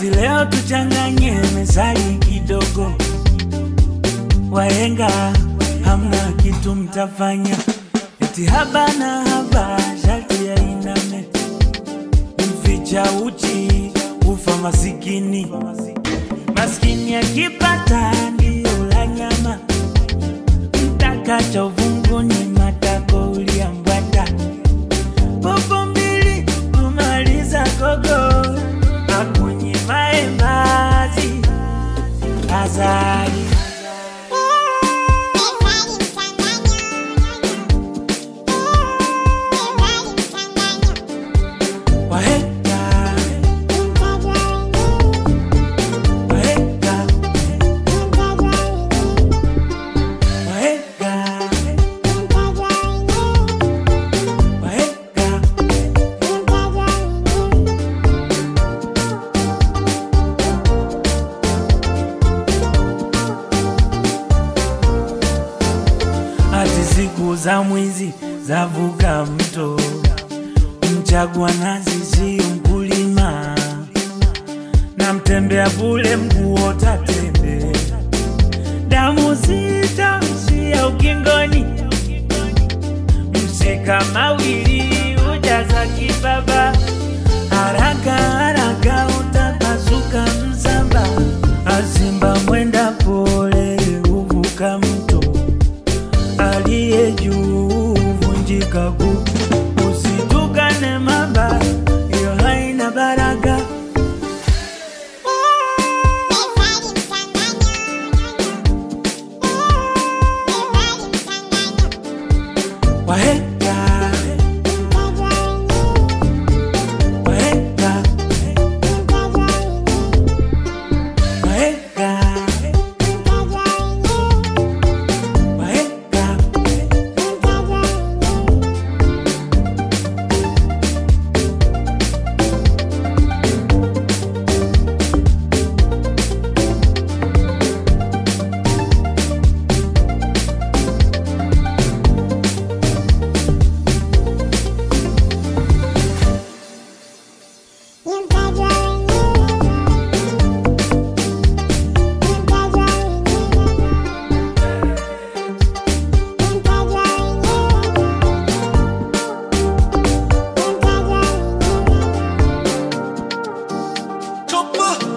ati leo tuchanganye mezali kidogo. Wahenga hamna kitu mtafanya, eti haba na haba sharti ya iname, mficha uchi ufa masikini, maskini akipata ndio la nyama, mtakacha uvunguni matako uliambwata popo mbili kumaliza gogo akunye maembazi azali wahenga wahenga wahenga wahenga ati siku za mwizi zavuka mto, mchagua nazi sio mkulima, na mtembea bule mguu tatembe, damu zitaishia ukingoni, mshika mawili ujaza kibaba, haraka haraka utapasuka msamba, azimba mwenda pole uvuka mto aliye juu vunjika guu, usitukane mamba, hiyo haina baraka. Wahenga, wahenga, wahenga, wahenga. Chopper.